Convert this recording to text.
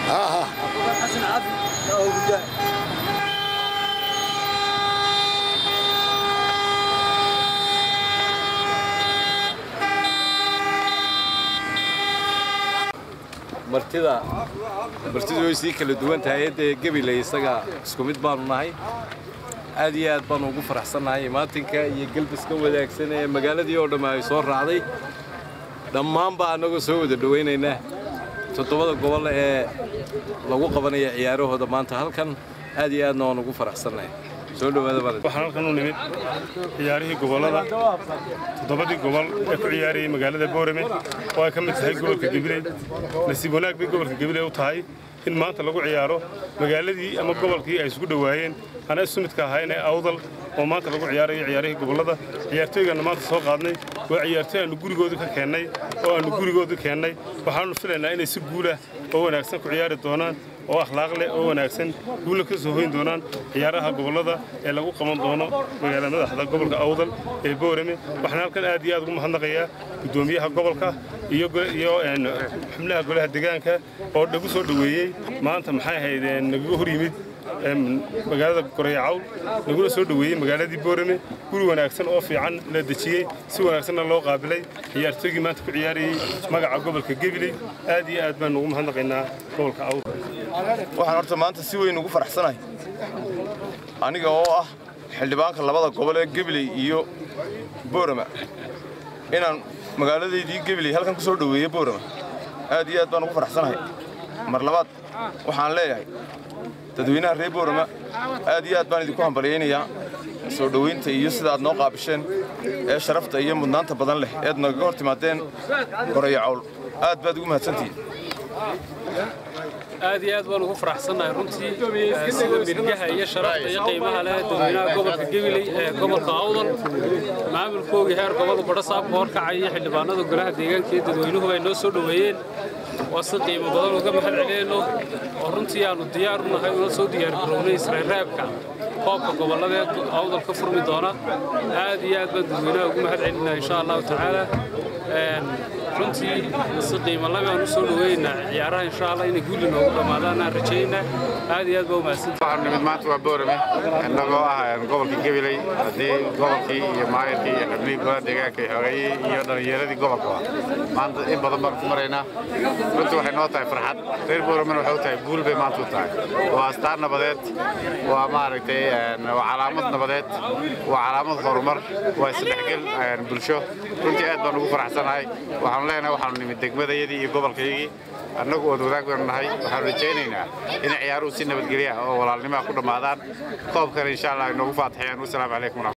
martida martidu way sii kala duwan tahay haddee gebiley isaga isku mid baanu nahay aad iyo aad baanu ugu faraxsannahay imaatinka iyo gelbiska wadaagsan ee magaaladii oo dhamma ay soo raacday dhammaanba annagoo soo wada dhowaynaynaa toddobada gobol ee lagu qabanaya ciyaarahooda maanta halkan aad iyo aadna waan ugu faraxsannahay soo dhowaada waxaan halkan u nimid ciyaarihii gobollada toddobadii gobol ee ku ciyaarayay magaalada boorame oo ay ka mid tahay gobolka gabiley nasiib wanaag bay gobolka gabiley u tahay in maanta lagu ciyaaro magaaladii ama gobolkii ay isugu dhowaayeen ana isu midka ahayn ee awdal oo maanta lagu ciyaarayo ciyaarihii gobollada ciyaartooygaanna maanta soo qaadnay waa ciyaartooy aannu gurigoodu ka keennay oo aannu gurigoodu keennay waxaannu filaynaa inay si guulah oo wanaagsan ku ciyaari doonaan oo akhlaaq leh oo wanaagsan guulla ka soo hoyn doonaan ciyaaraha gobollada ee lagu qaban doono magaalada madaxda gobolka awdal ee boorame waxaan halkan aad iyo aad ugu mahadnaqayaa guddoomiyaha gobolka iyo xubnaha golaha deegaanka oo nagu soo dhoweeyey maanta maxay ahayd nagaga hor yimid magaalada gorayacawl naguna soo dhoweeyey magaaladii boorame guri wanaagsan oo fiican la dejiyey si wanaagsanna loo qaabilay ciyaartooygii maanta ku ciyaarayey magaca gobolka gebiley aad iyo aad baan ugu mahadnaqaynaa gobolka awdal waxaan horta maanta si weyn ugu faraxsanahay aniga oo ah xildhibaanka labada gobol ee gebiley iyo boorama inaan magaaladaydii gebiley halkan ku soo dhoweeyo boorama aad iyo aad baan ugu faraxsanahay mar labaad waxaan leeyahay dadweynaha reer boorama aad iyo aad baan idinku hambalyaynayaa soo dhowaynta iyo sida aad noo qaabisheen ee sharafta iyo mudnaanta badan leh eed nagaga hor timaadeen gorayacowl aad baad ugu mahadsantihiin aad iyo aad baan ugu faraxsannahay runtii sida mirgaha iyo sharafta iyo qiimaha leh dadweynaha gobolka gebiley ee gobolka awdal maamulkoogii heer gobol badho saabka horkacay iyo xildhibaanada golaha deegaanka iyo dadweynuhu ay noo soo dhoweeyeen waa si qiimo badan uga mahad celinayno oo runtii aannu diyaar u nahay una soo diyaargarownay israelraabka koobka gobollada ee awdal ka furmi doona aad iyo aad baan dadweynaha ugu mahad celinaa insha allahu tacaala runtii si qiimo labi aan u soo dhoweynaa ciyaaraha insha allah inay guuli noogu dhammaadaan aan rajaynaa aad iyo aad baa umahadsantahay waxaan nimid maanta waa boorame innagoo ah gobolka gabiley haddii gobolkii iyo maayarkii iyo xubnihii golaha deegaanka iyo xogeeyii iyo dhallinyaradii gobolka waa maanta in badan baan ku maraynaa runtii waxay noo tahay farxad reer booramena waxay u tahay guul bay maanta u tahay waa astaan nabadeed waa maaragtay waa calaamad nabadeed waa calaamad horumar waa isdhexgel bulsho runtii aad baan ugu faraxsanahay waxaanu leenahay waxaanu nimid degmadayadii iyo gobolkaygii annagu ood wadaag baynu nahay waxaanu rajaynaynaa inay ciyaaruhu si nabadgelya oo walaalnimaha ku dhammaadaan koobkana insha allah ay noogu faataxiyaan wasalaamu calaykum